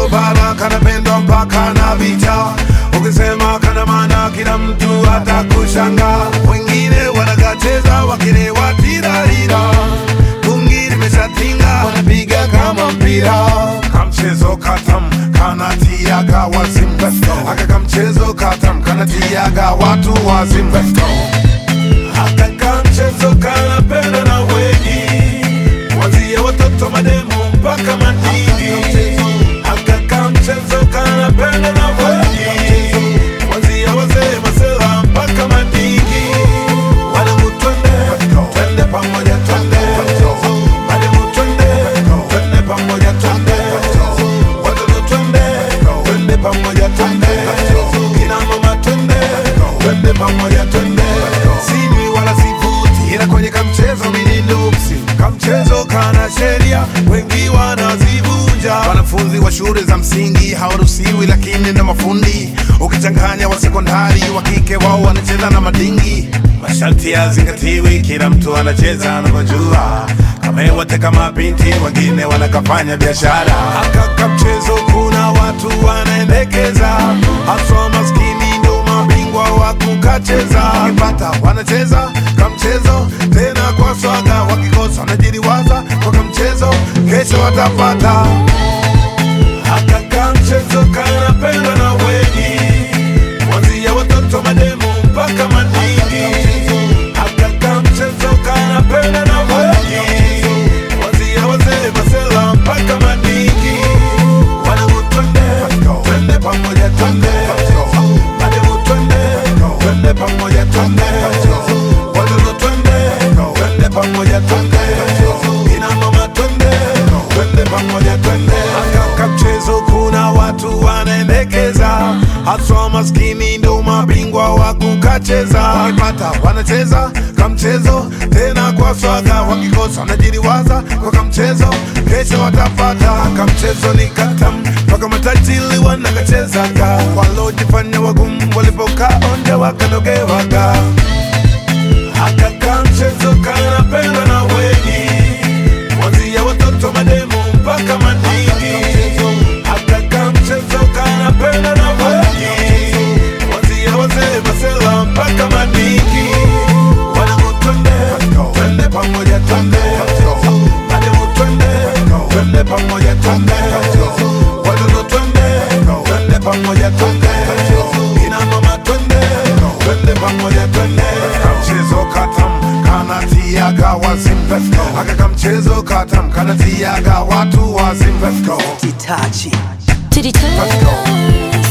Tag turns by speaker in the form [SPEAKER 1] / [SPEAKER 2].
[SPEAKER 1] kamchezo bala kanapendwa mpaka na vita ukisema kana maana kila mtu atakushanga wengine wanakacheza wakilewa tirarira bungi limeshatinga wanapiga kama mpira kamchezo katam kanatiaga wazimu aka kamchezo katam kanatiaga watu wazimu aka kamchezo kanapenda na wengi Kuanzia watoto mademo mpaka madini Aka kamchezo kanapenda na wengi Kuanzia wazee masela mpaka madini Wanangu twende, twende pamoja twende Mademu twende, twende pamoja twende Watoto twende, twende pamoja twende Kina mama twende, twende pamoja twende Sinywi wala sivuti ila kwenye kamchezo mimi nuksi Kamchezo kana sheria wengi wanazivunja Wanafunzi wa shule za msingi hawaruhusiwi lakini na mafundi Ukichanganya wa sekondari wa kike wao wanacheza na madingi Masharti yazingatiwi kila mtu anacheza anavyojua kama wote kama binti wengine wanakafanya biashara akaka mchezo kuna watu wanaendekeza haswa maskini ndo mabingwa wa kukacheza wakipata wanacheza kamchezo tena kwa swaga wakikosa wanajiriwaza kwa kamchezo kesho watapata akaka mchezo kanapendwa na wengi kuanzia watoto mademo mpaka madingi akaka mchezo kanapendwa na wengi kuanzia wazee masela mpaka madingi wanangu twende twende pamoja twende mademu twende twende pamoja twende watoto twende twende pamoja twende ina mama twende twende pamoja twende akaka mchezo kuna watu wanaendekeza haswa maskini ndo mabingwa wa kukacheza wakipata wanacheza kamchezo tena kwa swaga wakikosa wanajiriwaza kwa kamchezo kesho watapata kamchezo ni katam mpaka matajili wanakachezaga walojifanya wagumu walipokaa onja wakanogewaga akaka mchezo kanapendwa na wengi kuanzia watoto mademo mpaka madingi akaka mchezo kanapendwa na wengi kuanzia wazee masela mpaka madingi wanangu twende twende pamoja twende mademu twende twende pamoja twende watoto twende twende pamoja twende ina mama twende twende pamoja twende kamchezo katam kanatiaga wazimu aka kamchezo katam kanatiaga watu wazimu
[SPEAKER 2] Itachi.
[SPEAKER 3] To the
[SPEAKER 1] Let's go.
[SPEAKER 3] touch.